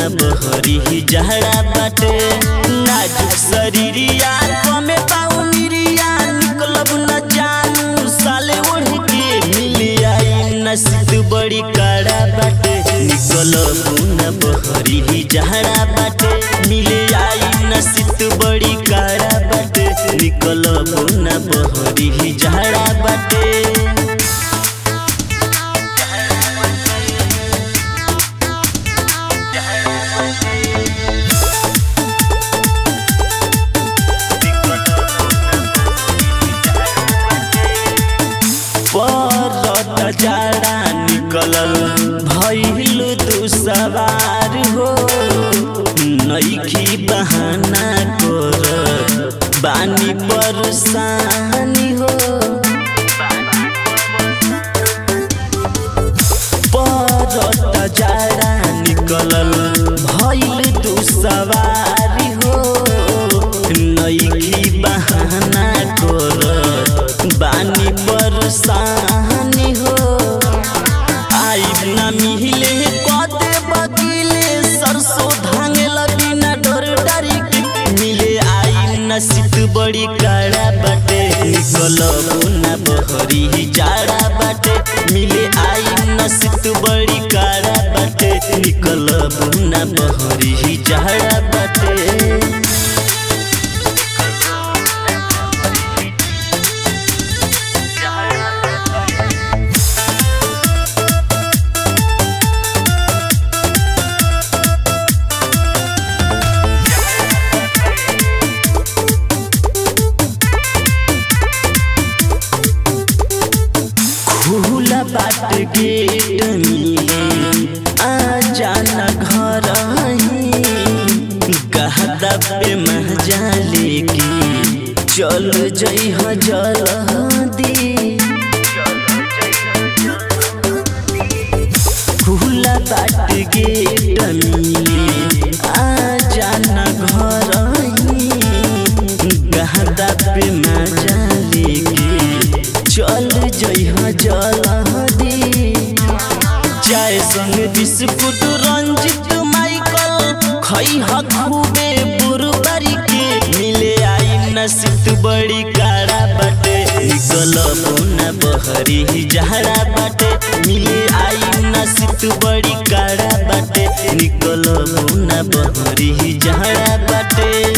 बहरी जहरा बाटे नाजुक शरीरिया कमे पाउनिरिया निकलब न जानू साले ओढ़ के मिली आई नसीब बड़ी कड़ा बाटे निकलब न बहरी जहरा बाटे मिली आई नसीब बड़ी कड़ा बाटे निकलब न बहरी जहरा बाटे परत जाड़ा निकलल भइल तू सवार हो नईखी बहाना कर बानी परेशानी हो परत जाड़ा निकलल भइल तू सवार हो नईखी बहाना कर बानी परेशानी हो आइब ना मिहिले कदे बगिले सरसों धांगे लगी ना डर डरी के मिले आई नसीब बड़ी कड़ा बाटे निकलब ना बहरी जाड़ा बाटे मिले आई नसीब बड़ी कड़ा बाटे निकलब ना बहरी जाड़ा बाटे खुला बाट गेट मिले आ जाना घर कहता पे मजा लेके चल जई ह जल्दी खुला बाट गेट मिले आ जाना घर कहता पे मजा लेके चल जइह जल्दी चाय संग बिस्कुट रंजित माइकल खइह खूबे बुरबरी के मिले आई नसीब बड़ी काड़ा बाटे निकल न बहरी जहरा बाटे मिले आई नसीब बड़ी काड़ा बाटे निकल न बहरी जहरा बाटे